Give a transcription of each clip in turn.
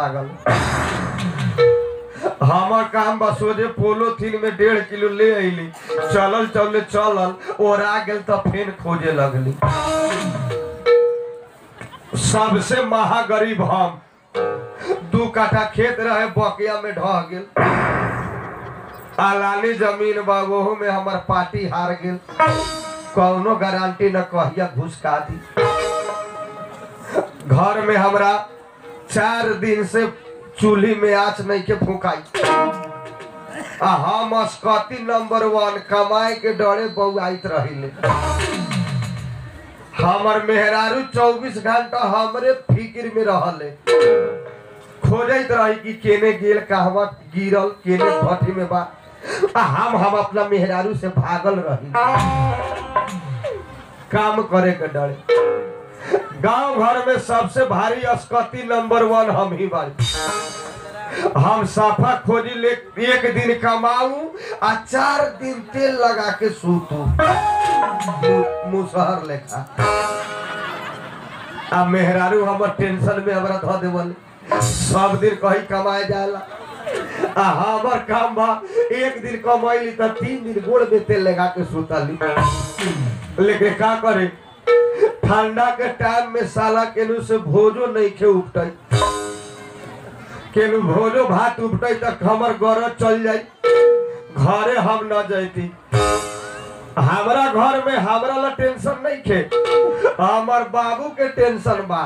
लागल हमर काम बा सोझे पोलोथीन में डेढ़ किलो ले अइली चलल चलले चलल ओरा गेल त फेन खोजे लगली सबसे महागरीब हम दू काठा खेत रहे बकिया में ढह गेल आलानी जमीन बा ओहू में हमर पार्टी हार गेल कौनो गारंटी न कहिया घुसका दी घर में हमरा चार दिन से चूल्ही में आँच नहीं के फूकाई आ हम अस्कती नंबर वन कमाए के डरे बउआइत रहिले हमर मेहरारू चौबीस घंटा हमरे फिक्र में रहले खोजत रही कि केने गेल कहवा गिरल केने भट्टी में बा आ हम हम अपना मेहरारू से भागल रही काम करे के डरे गांव घर में सबसे भारी अस्कती नंबर वन हम ही बारी हम साफा खोजी ले एक दिन कमाऊ आ चार दिन तेल लगा के सूतू मु- मुसहर लेखा आ मेहरारू हमर टेंशन में हमरा धो देवल सब दिन कहीं कमाए जाला आ हमर काम बा एक दिन कमैली त तीन दिन गोड़ में तेल लगा के सुतली लेकिन का करे ठंडा के टाइम में साला केनू से भोजो नहीं खे उपटै केनू भोजो भात उपटै तक हमर गरज चल जाई घरे हम न जैती हमरा घर में हमरा ला टेंशन नहीं खे हमर बाबू के टेंशन बा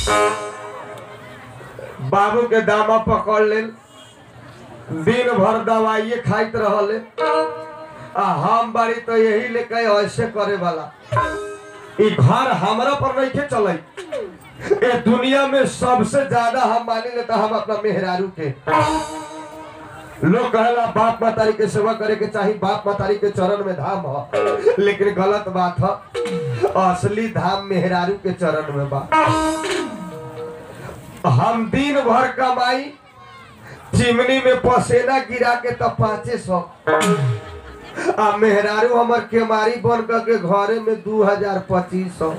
बाबू के दामा पकड़ लेल दिन भर दवाइये खाइत रहले आ हम बारी तो यही लेके ऐसे करे वाला ई घर हमरा पर नहीं के चले ए दुनिया में सबसे ज्यादा हम मानी लेता हम अपना मेहरारू के लोग कहेला बाप मातारी के सेवा करे के चाही बाप मातारी के चरण में धाम ह लेकिन गलत बात ह असली धाम मेहरारू के चरण में बा हम दिन भर कमाई चिमनी में पसेना गिरा के तब पाँचे सौ आ मेहरारू हमर केमारी बन करके घरे में दू हजार पच्चीस सौ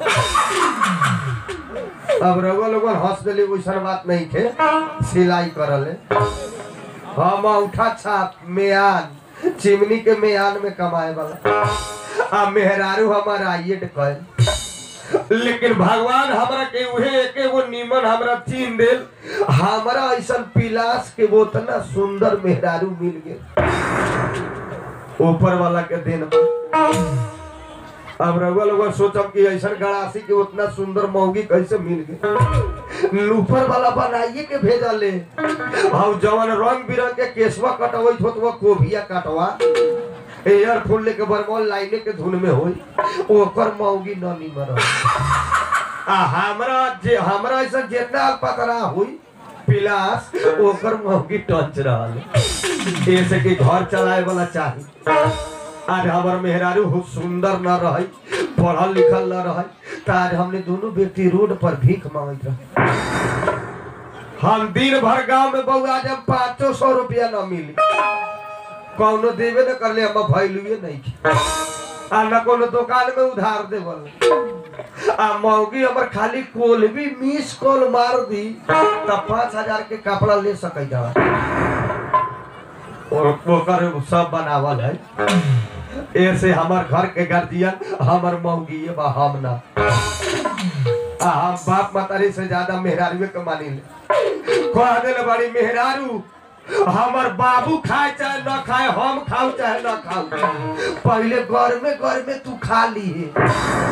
अब रउआ लोगन हंस देली वैसन बात नहीं थे सिलाई करले हम उठा छाप मेयान चिमनी के मेयान में कमाए वाला आ मेहरारू हमार आइए कहे लेकिन भगवान हमरा के उहे एके वो नीमन हमरा चीन देल हमरा ऐसन पिलास के वो उतना सुंदर मेहरारू मिल गेल ऊपर वाला के देन बा। अब रउआ लोग सोचब कि ऐसा गड़ासी के उतना सुंदर मौगी कैसे मिल गए ऊपर वाला बनाइए के भेजा ले और जवन रंग बिरंग के केसवा कटवैत होत वो कोभिया कटवा एयर फूल लेके बरमौल लाइने के धुन में होई ओकर मौगी न निमर आ हमरा जे हमरा ऐसा जितना पतरा हुई पिलास ओकर मौगी टंच रहल ऐसे कि घर चलाए वाला चाही आज हमार मेहरारू हो सुंदर न रही पढ़ल लिखल न रही तो आज हमने दोनों व्यक्ति रोड पर भीख मांगत रहे हम दिन भर गांव में बउआ जब पाँचो सौ रुपया न मिली कौनो देवे न करले हम भैलुए नहीं की। आ न कोनो दुकान में उधार देवल आ मौगी हमर खाली कोल भी मिस कॉल मार दी तब पाँच हजार के कपड़ा ले सकै जा और ओकर सब बनावल है ऐसे हमार घर के गार्जियन हमर मौगी है बा हम ना आ हम बाप मातारी से ज्यादा मेहरारू के मानी ले कह देले बड़ी मेहरारू हमर बाबू खाए चाहे न खाए हम खाऊ चाहे न खाऊ पहले घर में घर में तू खा ली है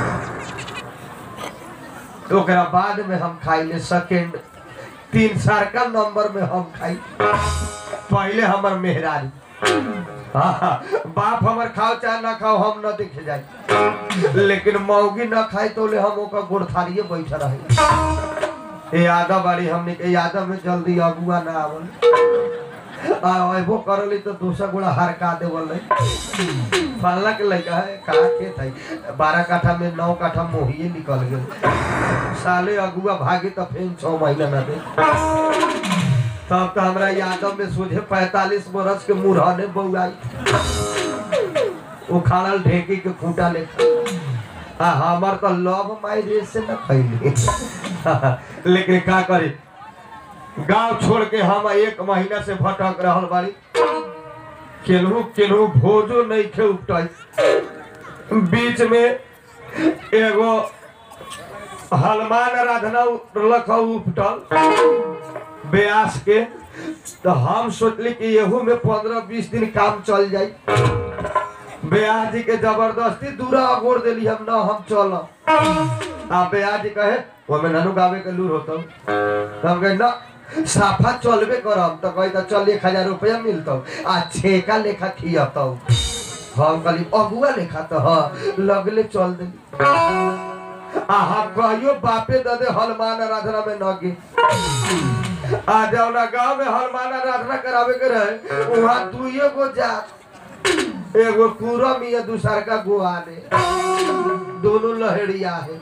ओकरा बाद में हम खाई ले सेकेंड तीन सर्कल नंबर में हम खाई पहले हमर मेहरारू हाँ, बाप हमर खाओ चाहे ना खाओ हम न देखे जाए लेकिन मौगी न खाए तो ले हम ओकर गोड़थारिये बैठा रहे ए यादव बाड़ी हमने के यादव में जल्दी अगुआ ना आवल आ अबो करली तो दूसरा गोड़ा हरका देवल फलना के लड़का है कहा खेत है बारह काठा में नौ काठा मोहिए निकल गए साले अगुआ भागे तो फिर छह महीना ना दे तब तो हमरा यादव में सोझे पैतालीस बरस के मुरहने बउआई उखाड़ल ढेकी के खूंटा ले आ हमर तो लव मैरिज से न खैली लेकिन का करी गांव छोड़ के हम एक महीना से भटक रहल बाड़ी केनहू केनहू भोजो नहीं खे उपटाई बीच में एगो हनुमान आराधना लख उपटल ब्यास के तो हम सोचली कि एहू में पंद्रह बीस दिन काम चल जाई ब्यास जी के जबरदस्ती दूरा अगोर दिली हम ना हम चल आ ब्यास जी कहे वो में ननू गावे के लूर होता हम कहे ना साफा चलबे करम तो कही तो चल एक हजार रुपया मिलता आ छेका लेखा खियता हम कहली अगुआ लेखा तो हाँ लगले चल दिली आ हम कहियो बापे दे हनुमान आराधना में न गे आ जौना गांव में हनुमान आराधना करावे के रहे वहाँ दुइये गो जात एगो पूरम या दूसर का गोआ ने दोनों लहड़िया है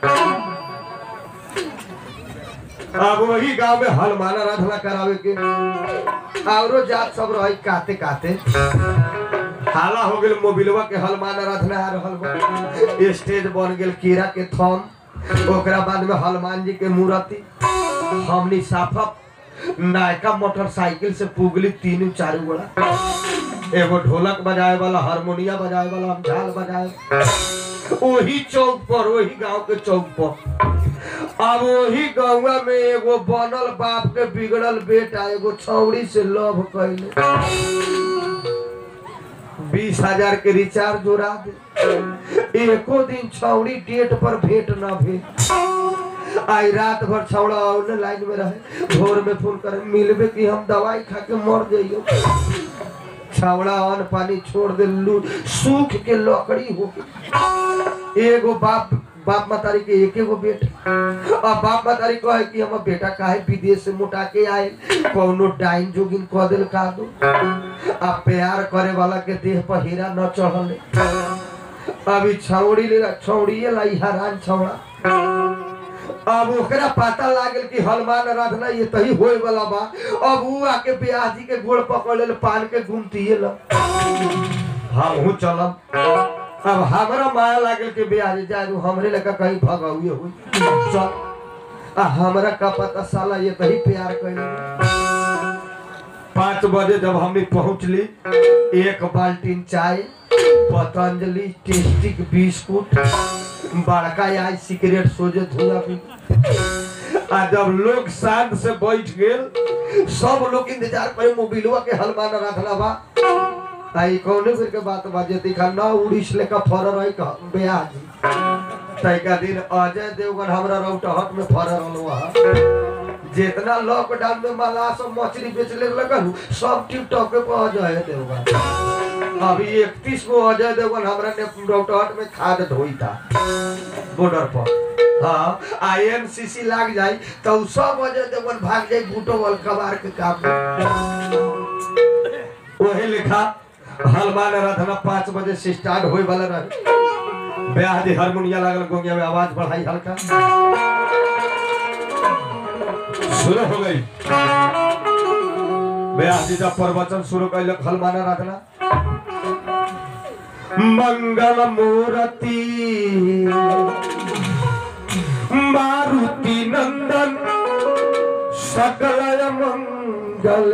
अब वही गांव में हनुमान आराधना करावे के औरो जात सब रही काते काते हाला हो गेल मोबिलवा के हनुमान आराधना आ रहल बा स्टेज बन गेल कीड़ा के थम ओकरा बाद में हनुमान जी के मूर्ति हमनी साफा नायका मोटरसाइकिल से पुगली तीनों चारू गोड़ा एगो ढोलक बजाए वाला हारमोनिया बजाए वाला हम झाल बजाए वही चौक पर वही गांव के चौक पर अब वही गौवा में एगो बनल बाप के बिगड़ल बेटा एगो छौड़ी से लव कैले बीस हजार के रिचार्ज जोड़ा दे एको दिन छौड़ी डेट पर भेंट न भेल आई रात भर छौड़ा ऑनलाइन में रहे भोर में फोन करे मिलबे कि हम दवाई खा के मर जाइयो छावड़ा अन्न पानी छोड़ दे लू सूख के लकड़ी हो के एगो बाप बाप मतारी के एक एगो बेटा अब बाप मतारी कहे कि हम बेटा काहे विदेश से मोटा के आए कौनो डाइन जोगिन कह दिल का दो आ प्यार करे वाला के देह पर हीरा न चढ़ले अभी छौड़ी ले छौड़िए लाई हरान छौड़ा अब ओकरा पता लागल कि हनुमान आराधना ये तही होए वाला बा अब ऊ आके ब्याह जी के गोड़ पकड़ ले पान के घूमतिए ल हम हूँ चलम अब हमरा माया लागल कि ब्याह जी जाए हमरे लगा कहीं भगौए हुई चल आ हमरा का पता साला ये तही प्यार कैले पाँच बजे जब हमने पहुंचली एक बाल्टीन चाय पतंजलि टेस्टिक बिस्कुट बड़का आई सिगरेट सोजे धुआं पी आ जब लोग शांत से बैठ गेल सब लोग इंतजार करे मोबिलवा के हलमान राखला बा आई कौने फिर के बात बाजे दिखा ना उड़ीस लेका फर रही का ब्याह जी तैका दिन अजय देवगन हमरा रौटहट में फर रहलो हा जितना लॉकडाउन में माला सब मछली बेचले लगल सब टिकटॉक पे अजय देवगन अभी इकतीस को अजय देवगन हमरा ने रौटहट में खाद ढोई था बॉर्डर पर हाँ आईएमसीसी लाग जाई तो उ सब अजय देवगन भाग जाई बूटो वाल कबार के काम वही लिखा हनुमान आराधना पाँच बजे से स्टार्ट होए वाला रहे ब्याह दी हारमोनिया लागल गोंगिया में आवाज बढ़ाई हल्का शुरू हो गई ब्याह जी जब प्रवचन शुरू कैलक हनुमान आराधना मंगल मूर्ति मारुति नंदन सकल मंगल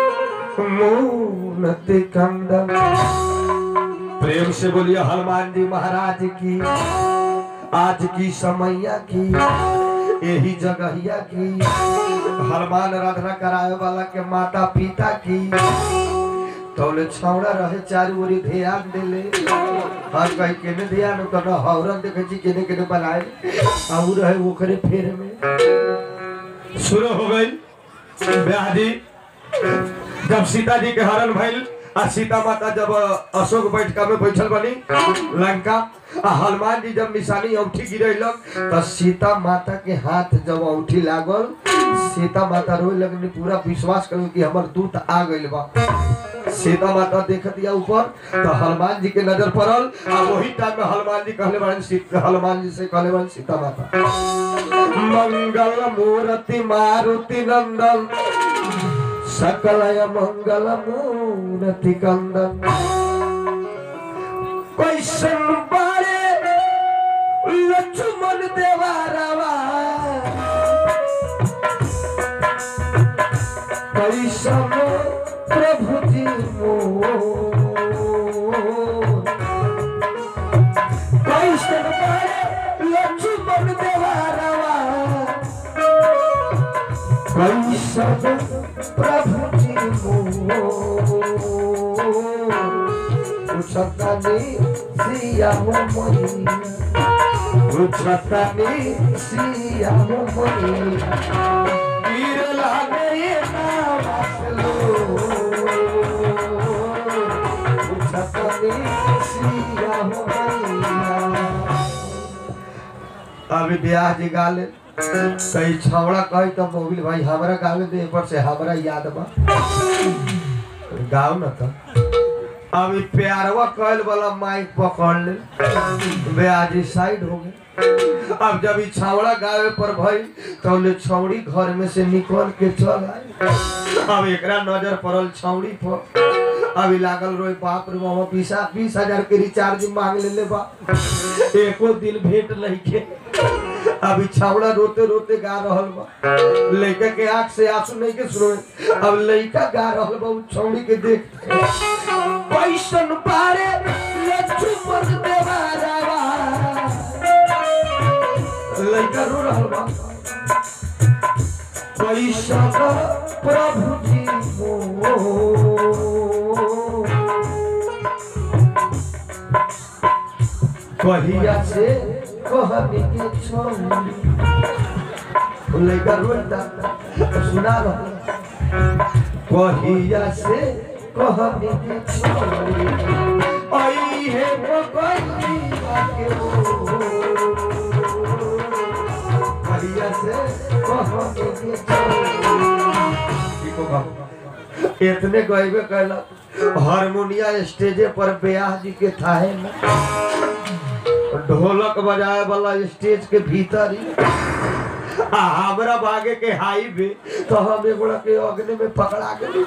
मूर्ति कंदन प्रेम से बोलिए हनुमान जी महाराज की आज की समैया की यही जगहिया की हनुमान आराधना कराए वाला के माता पिता की तौले छौड़ा रहे चारू ओरी ध्यान देले हर कहीं केने ध्यान तो न हौरन देखे छी केने केने बनाए आ उ रहे ओकरे फेर में शुरू हो गई ब्याह जी जब सीता जी के हरण भइल आ सीता माता जब अशोक बैठका में बैठल बनी लंका आ हनुमान जी जब निशानी औठी गिरेलक तो सीता माता के हाथ जब औठी लागल सीता माता रोए लगनी पूरा विश्वास कर कि हमर दूत आ गइल बा सीता माता देख दिया ऊपर तो हनुमान जी के नजर पड़ल आ वही टाइम में हनुमान जी कहले बारन सीता हनुमान जी से कहले बारन सीता माता मंगल मूर्ति मारुति नंदन सकलय मंगल मूर्ति कंदन कैसन बारे लक्ष्मण देवा रवा प्रभु जी मोर कैसन बारे लक्ष्मण देवारवा कैसन प्रभु जी मोर उछतनी सिया हो मैया उछतनी सिया हो मैया गिर लागे नावसलो उछतनी सिया हो मैया अभी ब्याह जी गाले कई छौड़ा कही तो मोबिल भाई हमरा गावे दे पर से हमरा याद बा गाओ ना तो अभी प्यारवा कहल वाला माइक पकड़ ले ब्याजी साइड हो गए अब जब ई छावड़ा गावे पर भई तो ले छौड़ी घर में से निकल के चल आए अब एकरा नजर पड़ल छौड़ी पर अभी लागल रोए बाप रे मामा बीस बीस हजार के रिचार्ज मांग ले ले बा एको दिन भेंट नहीं के अभी छावड़ा रोते रोते गा रहल बा लड़का के आंख से आंसू नहीं के सुनो अब लड़का गा रहल बा उ छौड़ी के देख पैसन पारे लक्ष्मण देवारावा लड़का रो रहल बा पैसन प्रभु जी मोर कहिया से कहनी के छोड़ी लड़का रोता सुना रहा कहिया से कहनी के छोड़ी आई है बकैया के ओ कहिया से कहनी के छोड़ी ठीक होगा इतने गईबे कैला हारमोनिया स्टेजे पर ब्याह जी के थाहे में ढोलक बजाए वाला स्टेज के भीतर ही आ हमरा भागे के हाईवे तो हम एगोड़ा के अग्नि में पकड़ा गए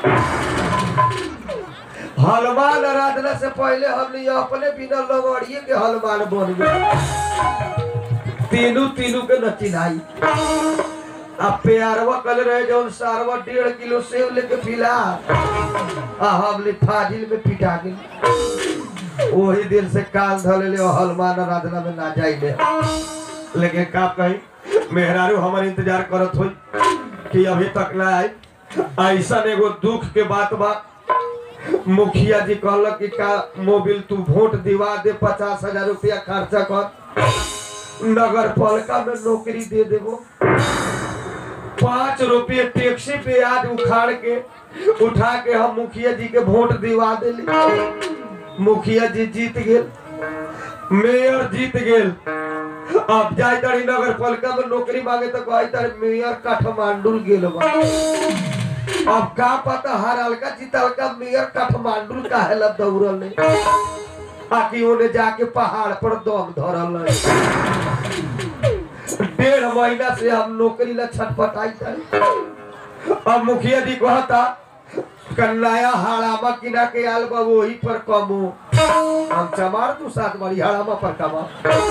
हनुमान आराधना से पहले हमने अपने बिना लगड़िए के हनुमान बन गए तीनों तीनों के नचिनाई अब प्यारवा कल रहे जौन सारवा डेढ़ किलो सेव लेके पिला आ हमने फाजिल में पिटा गई वही दिन से कान धले ले हनुमान आराधना में ना जाइले लेकिन का कही मेहरारू हमारे इंतजार करत होई कि अभी तक ना आई ऐसा एगो दुख के बात बा मुखिया जी कहलक कि का मोबिल तू वोट दिवा दे पचास हजार रुपया खर्चा कर नगर पालिका में नौकरी दे देबो पाँच रुपये टैक्सी पे आज उखाड़ के उठा के हम मुखिया जी के वोट दिवा दिली मुखिया जी जीत गेल मेयर जीत गेल अब जाय तारी नगर पालिका में नौकरी मांगे तो कहे तारी मेयर काठमांडू गेल बा अब का पता हर हल्का जीतलका मेयर काठमांडू काहे ला दौड़ल नहीं आकि ओने जाके पहाड़ पर दम धरल नहीं डेढ़ महीना से हम नौकरी ला छटपटाई तारी अब मुखिया जी कहता कन्नाया हाड़ामा किना के आल बा वही पर कमो हम चमार तू सात बारी हाड़ामा पर कमा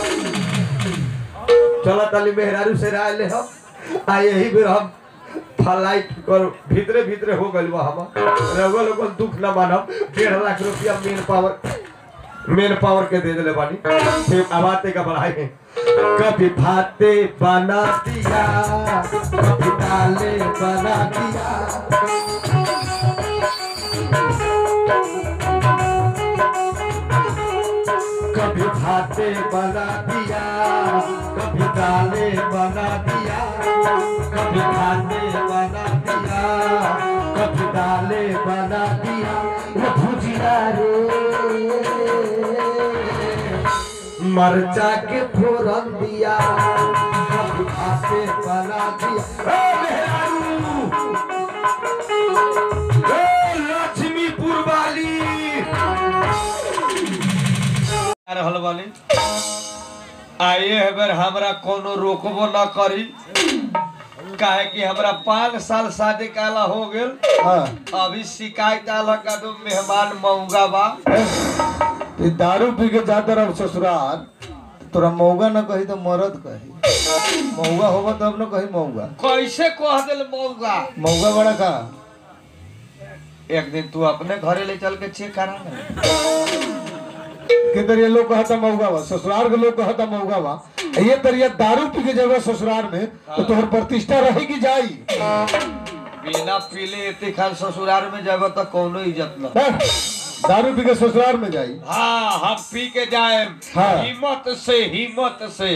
चला ताली मेहरारू से राय ले हम आ यही बेर हम फ्लाइट कर भीतरे भीतरे हो गइल बा हम रउआ लोगन दुख ना मानब डेढ़ लाख रुपया मेन पावर मेन पावर के दे दिले बानी फिर आवाते का बढ़ाई है कभी भाते बना दिया कभी दाले बना दिया कभी भाते बना दिया कभी दाले बना दिया कभी भाते बना दिया कभी दाले बना दिया वो भुजिया रे मरचा के फोरन दिया कभी भाते बना दिया ए मेहरारू ए लक्ष्मीपुर वाली रहल वाली आइए अगर हमरा कोनो रोकबो न करी काहे कि हमरा पाँच साल शादी काला हो गेल हाँ अभी शिकायत आला का तो मेहमान मऊगा बा ये दारू पी के जाता रह ससुराल तोरा मौगा न कही तो मरद कही मौगा होगा तब न कही मौगा कैसे कह दिल मऊगा मौगा बड़ा का एक दिन तू अपने घरे ले चल के चेक करा ना के तरिया लोग कहता मऊगा बा ससुराल के लोग कहता मऊगा बा ये तरिया दारू पी के जगह ससुराल में तो तोहर प्रतिष्ठा रहेगी जाई बिना पीले इतने खान ससुराल में जब तो कोनो इज्जत न हैं? दारू पी के ससुराल में जाई हाँ हम पी के जाए हाँ। हिम्मत से हिम्मत से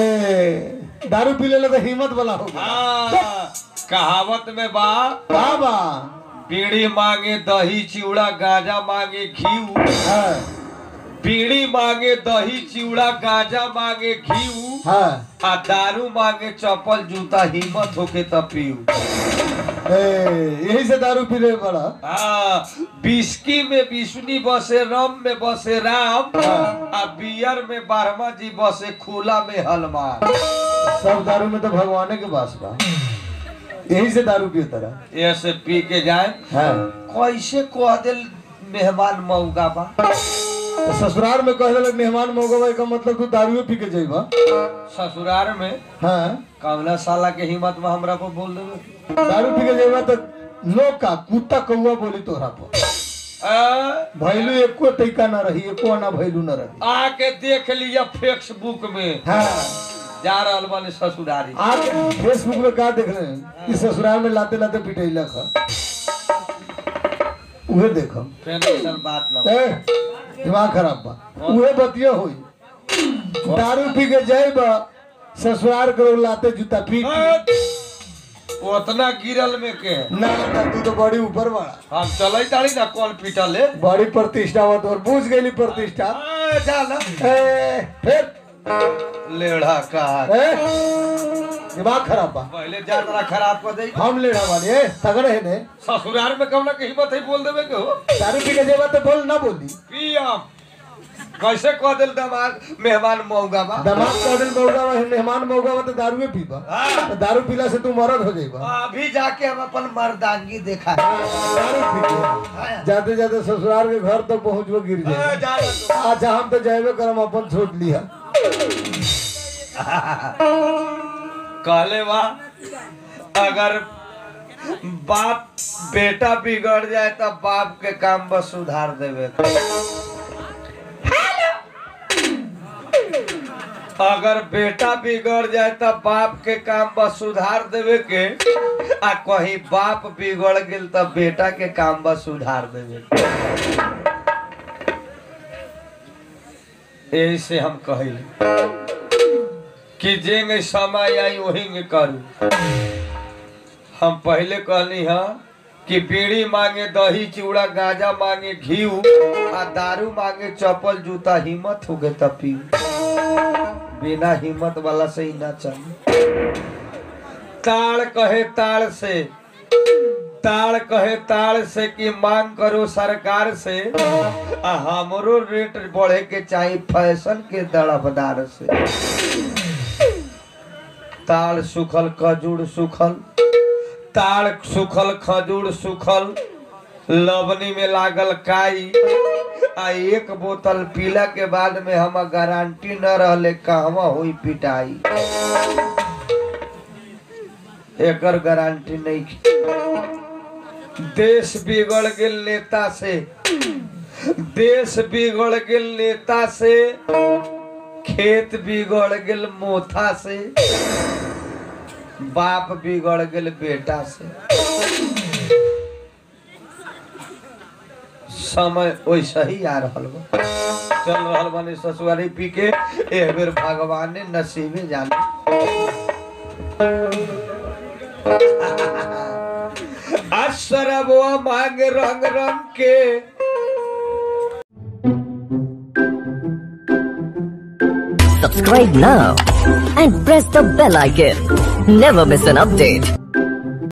ए दारू पी लेला तो हिम्मत वाला होगा हाँ कहावत में बा बाबा बीड़ी मांगे दही चिवड़ा गांजा मांगे घी हाँ बीड़ी मांगे दही चिवड़ा गांजा मांगे घी हाँ आ दारू मांगे चप्पल जूता हिम्मत होके तब पीऊ ए यही से दारू पी रहे बड़ा हाँ बिस्की में विष्णु बसे रम में बसे राम आ बियर में बारहमा जी बसे खुला में हनुमान सब दारू में तो भगवाने के पास बा यही से दारू पियो तरह ऐसे पी के जाए हाँ कैसे कह दिल मेहमान मऊगा बा तो ससुराल में कह दिलक मेहमान मौगवा का मतलब तू दारू पी के जाइबा ससुराल में हाँ कमला साला के हिम्मत में हमरा को बोल देवे दारू पी के जाइबा तो लोग का कुत्ता कौआ बोली तोहरा पर आ, भैलू एको तैका ना रही एको ना भैलू ना रही आके देख लिया फेसबुक में हाँ जा रहल बानी ससुरारी आप फेसबुक में का देख रहे हैं कि ससुराल में लाते लाते पिटैलक है उहे देखो फिर ऐसन बात न ए दिमाग खराब बा उहे बतिया होई दारू पी के जाइबा ससुराल के लोग लाते जूता पीट के। उतना गिरल में के ना ना तू तो बड़ी ऊपर बड़ा हम चले तारी ना कौन पीटल है बड़ी प्रतिष्ठा हुआ तो बुझ गई प्रतिष्ठा आ, जा ना ए, फिर लेढ़ा कहा ए, दिमाग खराब बा पहले जातरा खराब कर दे हम लेना वाली ए तगड़े है ने ससुराल में कम ना के हिम्मत है बोल देवे के हो दारू पी के जेबा तो बोल ना बोली पियम कैसे कह दिल दमाग मेहमान मऊगा बा दमाग का दिन मौगा बा मेहमान मौगा बा तो दारू पीबा हाँ। तो दारू पीला से तू मरद हो जाइबा अभी जाके हम अपन मर्दांगी देखा दारू पी के जाते जाते ससुराल के घर तो पहुंचबो गिर आ, जाए जा ना तू। अच्छा हम तो जाएबे करम अपन छोड़ लिया कहले बा अगर बाप बेटा बिगड़ जाए तो बाप के काम बस सुधार देवे अगर बेटा बिगड़ जाए तो बाप के काम बस सुधार देवे के आ कहीं बाप बिगड़ गेल तो बेटा के काम बस सुधार देवे के। यही से हम कहिल कि जेंगे समय आई वही करू हम पहले कहनी हा कि बीड़ी मांगे दही चूड़ा गांजा मांगे घी आ दारू मांगे चप्पल जूता हिम्मत हो गए तब पीऊ बिना हिम्मत वाला से ही ना चल ताड़ कहे ताड़ से ताड़ कहे ताड़ से कि मांग करो सरकार से आ हमरो रेट बढ़े के चाहिए फैशन के दड़बदार से ताड़ सुखल खजूर सुखल ताड़ सुखल खजूर सुखल लवनी में लागल काई आ एक बोतल पीला के बाद में हम गारंटी न रहले कहवा हुई पिटाई एकर गारंटी नहीं देश बिगड़ गेल नेता से देश बिगड़ गेल नेता से खेत बिगड़ गेल मोथा से बाप बिगड़ गेल बेटा से समय वैसे ही आ रहल बा चल रहल बानी ससुरारी पी के एक बेर भगवान ने नसीबे जाने अशरबवा मांग रंग रंग के Subscribe now and press the bell icon. Never miss an update.